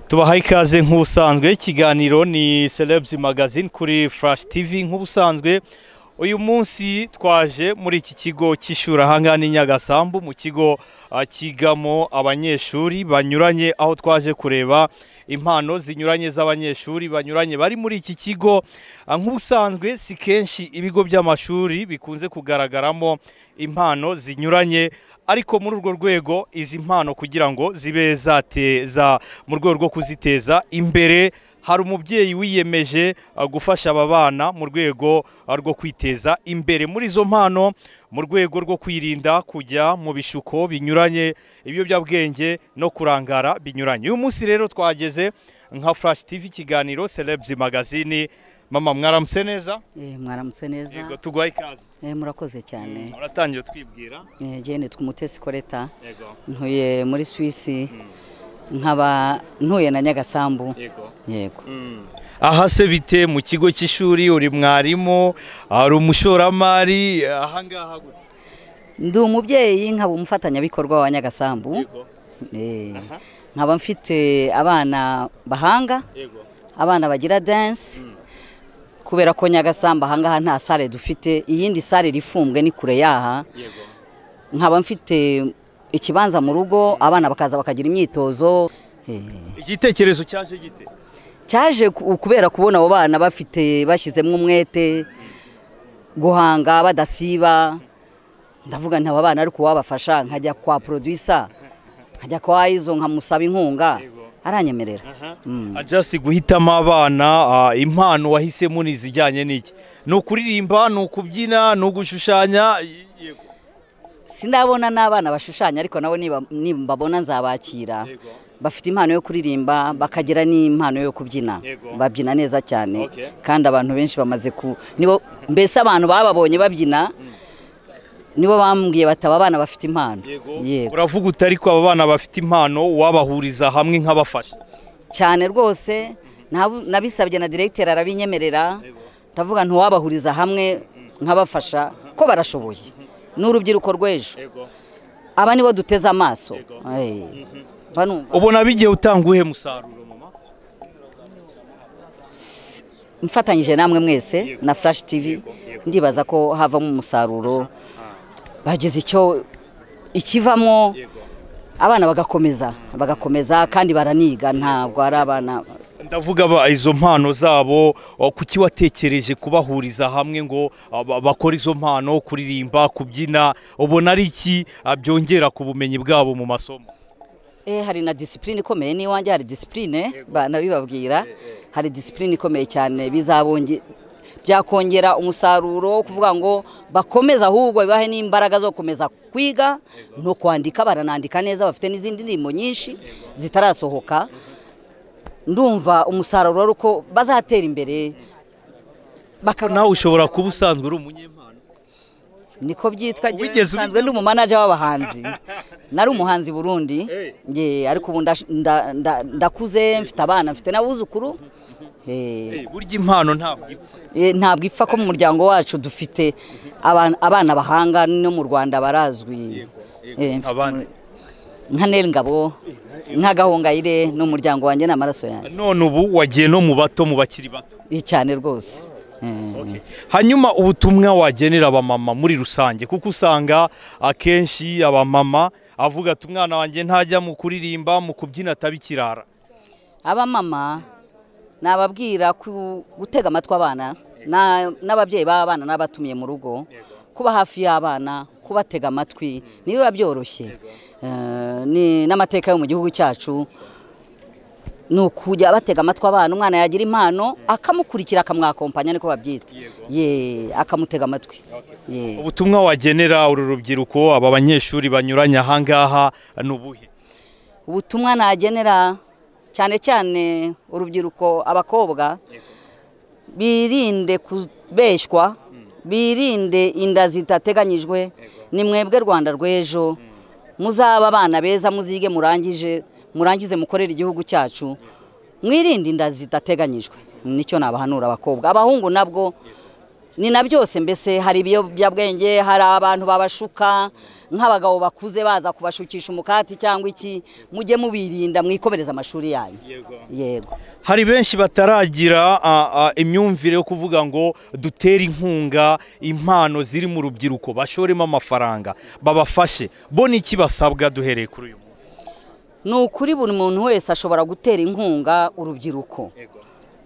tubahaye ikaze nk'ubusanzwe ikiganiro ni Celebs magazine kuri Flash TV nk'ubusanzwe uyu munsi twaje muri iki kigo cy'ishuri ahangaha ni nyagasambu mu kigo ah, kigamo abanyeshuri banyuranye aho twaje kureba impano zinyuranye z'abanyeshuri banyuranye bari muri iki kigo Ah, nk'ubusanzwe si kenshi ibigo by'amashuri bikunze kugaragaramo impano zinyuranye ariko muri urwo rwego izi mpano kugira ngo zibe zateza mu rwego rwo kuziteza imbere hari umubyeyi wiyemeje ah, gufasha aba bana mu rwego ah, rwo kwiteza imbere muri izo mpano mu rwego rwo kwirinda kujya mu bishuko binyuranye ibiyobyabwenge no kurangara binyuranye uyu munsi rero twageze nka flash tv ikiganiro celebs magazine mama mwaramutse neza Eh, mwaramutse yego neza tuguha ikaze Eh, murakoze cyane uratangiye utwibwira Eh, jye nitwa umutesi koreta yego ntuye muri swisi nkaba ntuye na nyagasambu yego yego aha se bite mu kigo cy'ishuri uri mwarimu hari umushoramari ahangaha gute ndi umubyeyi nkaba umufatanyabikorwa wa nyagasambu yego Eh, Aha. nkaba mfite abana bahanga yego abana bagira dance kubera ko nyagasambu ahangaha nta sale dufite iyindi sale iri ifunzwe ni kure yaha yego nkaba mfite ikibanza mu rugo abana bakaza bakagira imyitozo Eh. igitekerezo cyaje gite cyaje ku- kubera kubona abo bana bafite bashyizemo umwete guhanga badasiba ndavuga nti aba bana ariko uwabafasha nkajya kwa porodwisa nkajya kwa izo nkamusaba inkunga aranyemerera ajasi guhitamo abana ah, impano wahisemo ni izijyanye n'iki ni ukuririmba ni ukubyina ni ugushushanya yego sinabona n'abana bashushanya ariko nabo niba- nimbabona nzabakira Yego. bafite impano yo kuririmba bakagira n'impano yo kubyina Yego. babyina neza cyane Okay. kandi abantu benshi bamaze ku nibo mbese abantu bababonye babyina nibo bambwiye bataba abana bafite impano Yego. uravuga uti ariko aba bana bafite impano wabahuriza hamwe nk'abafasha cyane rwose ntabu- nabisabye na diregiteri arabinyemerera ndavuga ntiwabahuriza hamwe nkabafasha ko barashoboye ni urubyiruko rw'ejo aba nibo duteze amaso Eh, mba numva ubona bigiye utanga uwuhe musaruro mama mfatanyije namwe mwese na flash tv ndibaza ko havamo umusaruro bagize icyo ikivamo abana bagakomeza bagakomeza kandi baraniga ntabwo ari abana ndavuga ba- izo mpano zabo o, kuki watekereje kubahuriza hamwe ngo a, ba- bakore izo mpano kuririmba kubyina ubona ari iki a, byongera ku bumenyi bwabo mu masomo Eh, hari na disipurine ikomeye n'iwanjye hari disipurine bana bibabwira hari disipurine ikomeye cyane bizabonge byakongera umusaruro wo kuvuga ngo bakomeze ahubwo bibahe n'imbaraga zo gukomeza kwiga no kwandika baranandika neza bafite n'izindi ndirimbo nyinshi zitarasohoka ndumva umusaruro ari uko bazatera imbere bakaba nawe ushobora kuba usanzwe uri umunyempano niko byitwa njyewe Wigeze nsanzwe ndi umumanaja w'abahanzi nari umuhanzi burundi ye ariko ubu ndash- nda- nda- ndakuze mfite abana mfite n'abuzukuru Eh, Eh, burya impano ntabwo ipfa eh, ntabwo ipfa ko mu muryango wacu dufite abana abana bahanga no mu rwanda barazwi Eh, mfite Abandi? umu- nka neri ngabo nka gahongayire ni umuryango wanjye ni amaraso yanjye none ubu wagiye no mu bato mu bakiri bato Eh, cyane rwose Eh. hanyuma ubutumwa wagenera abamama muri rusange kuko usanga akenshi abamama avuga ati umwana wanjye ntajya mu kuririmba mu kubyina atabikirara abamama nababwira ku- gutega amatwi abana na- n'ababyeyi b'abana n'abatumiye mu rugo kuba hafi y'abana kubatega amatwi nibiba byoroshye Eh, ni n'amateka yo mu gihugu cyacu ni ukujya batega amatwi abana umwana yagira impano akamukurikira akamwakompanya niko babyita ye akamutega amatwi ye ubutumwa wagenera uru rubyiruko aba banyeshuri banyuranye ahangaha ni ubuhe ubutumwa nagenera cyane cyane urubyiruko abakobwa birinde kubeshywa birinde inda zitateganyijwe ni mwebwe rwanda rw'ejo muzaba abana beza muzige murangije murangize mukorere igihugu cyacu mwirinde inda zidateganyijwe nicyo nabahanura abakobwa abahungu nabwo ni na byose mbese hari ibiyobyabwenge hari abantu babashuka nk'abagabo bakuze baza kubashukisha umukati cyangwa iki mujye mubirinda mwikomereza amashuri yanyu yego hari benshi bataragira ah, ah, imyumvire yo kuvuga ngo dutere inkunga impano ziri mu rubyiruko bashoremo amafaranga babafashe bo n'iki basabwa duhereye kuri uyu munsi ni ukuri buri muntu wese ashobora gutera inkunga urubyiruko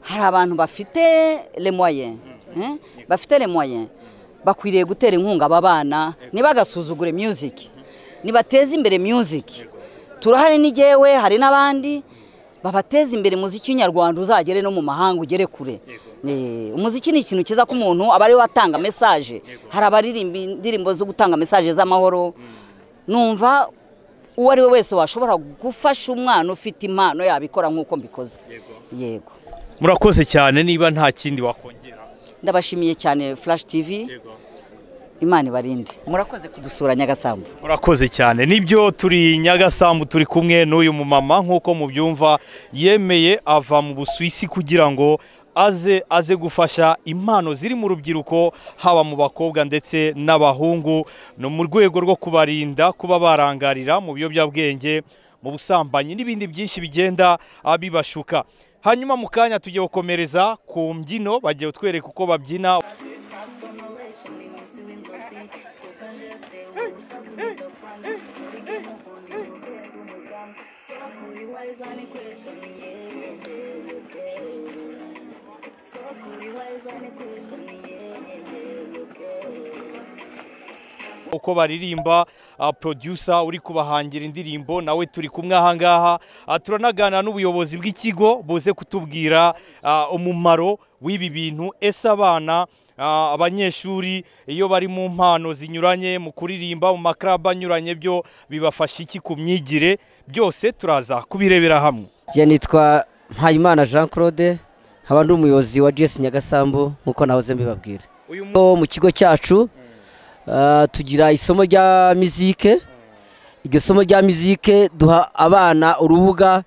hari abantu bafite lemoye bafite lemoye bakwiriye gutera inkunga aba bana ntibagasuzugure music nibateze imbere music turahari n'igewe hari n'abandi babateze imbere umuziki w'inyarwanda uzagere no mu mahanga ugere kure Eh, umuziki ni ikintu cyiza ko umuntu aba ariwe atanga mesaje hari abaririmba indirimbo zo gutanga mesaje z'amahoro numva uwo ari we wese washobora gufasha umwana ufite impano yabikora nk'uko mbikoze yego murakoze cyane niba nta kindi wakongera ndabashimiye cyane flash tv imana ibarinde murakoze kudusura nyagasambu murakoze cyane nibyo turi nyagasambu turi kumwe n'uyu mumama nk'uko mubyumva yemeye ava mu busuwisi kugira ngo aze aze gufasha impano ziri mu rubyiruko haba mu bakobwa ndetse n'abahungu ni mu rwego rwo kubarinda kuba barangarira mu biyobyabwenge mu busambanyi n'ibindi byinshi bigenda ah, bibashuka hanyuma mu kanya tugiye gukomereza ku mbyino bagiye kutwereka uko babyina uko baririmba ah, producer uri kubahangira indirimbo nawe turi kumwe aha ngaha Ah, turanaganira n'ubuyobozi bw'ikigo buze kutubwira ah, umumaro w'ibi bintu ese abana ah, abanyeshuri iyo bari mu mpano zinyuranye mu kuririmba mu maklabu anyuranye byo bibafasha iki ku myigire byose turaza kubirebera hamwe njye nitwa mpayimana jean claude nkaba ndi umuyobozi wa gs nyagasambu nk'uko nahoze mbibabwira uyu mu- Ubu mu kigo cyacu ah, tugira isomo rya mizike iryo somo rya mizike duha abana urubuga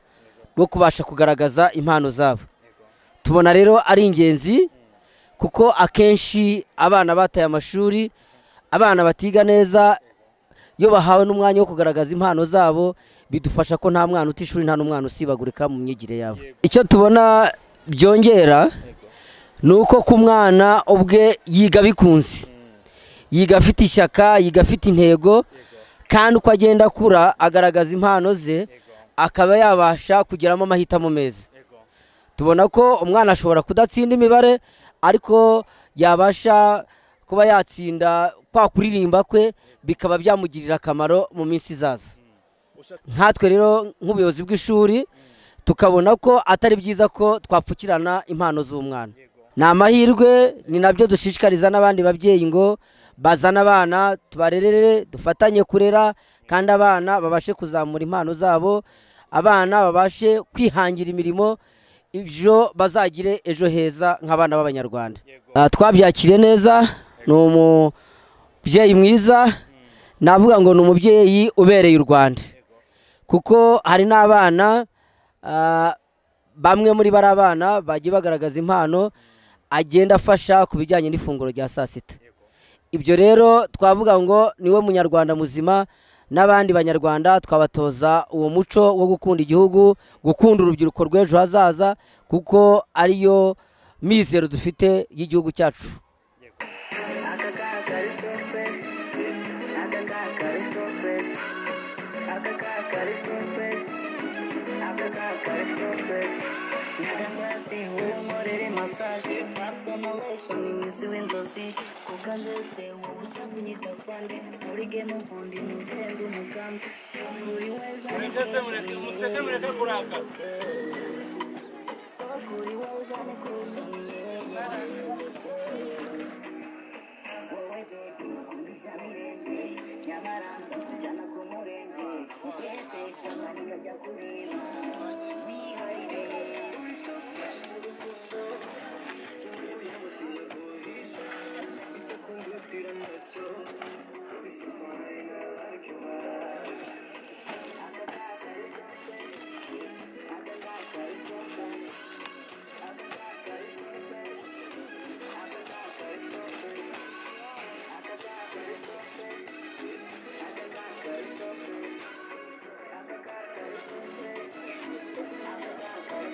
rwo kubasha kugaragaza impano zabo tubona rero ari ingenzi kuko akenshi abana bataye amashuri abana batiga neza iyo bahawe n'umwanya wo kugaragaza impano zabo bidufasha ko nta mwana uta ishuri nta n'umwana usibagurika mu myigire yabo icyo tubona byongera ni uko ku mwana ubwe yiga bikunze yiga afite ishyaka yiga afite intego kandi uko agenda akura agaragaza impano ze akaba yabasha kugeramo amahitamo meza tubona ko umwana ashobora kudatsinda imibare ariko yabasha kuba yatsinda kwa kuririmba kwe bikaba byamugirira akamaro mu minsi izaza nkatwe rero nk'ubuyobozi bw'ishuri tukabona ko atari byiza ko twapfukirana impano z'umwana ni amahirwe ni nabyo dushishikariza n'abandi babyeyi ngo bazane abana tubarerere dufatanye kurera kandi abana babashe kuzamura impano zabo abana babashe kwihangira imirimo ibyo bazagire ejo heza nk'abana b'abanyarwanda Ah, twabyakiriye neza ni umubyeyi mwiza navuga ngo ni umubyeyi ubereye u rwanda kuko hari n'abana ah, bamwe muri bari abana bagiye bagaragaza impano agenda afasha ku bijyanye n'ifunguro rya saa sita ibyo rero twavuga ngo niwe munyarwanda muzima n'abandi banyarwanda twabatoza uwo muco wo gukunda igihugu gukunda urubyiruko rw'ejo hazaza kuko ariyo mizero dufite y'igihugu cyacu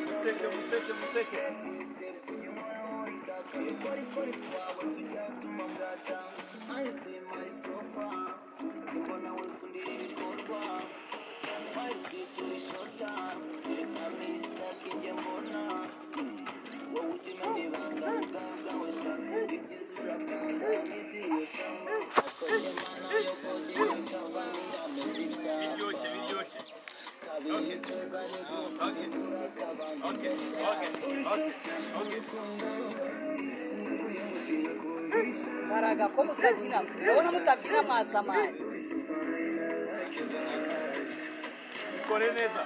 museke museke museke biryoshye biryoshye Okay. Okay. Okay. Okay. Okay. Okay. baraga ko mutabyina ndabona mutabyina mwasamari ikore neza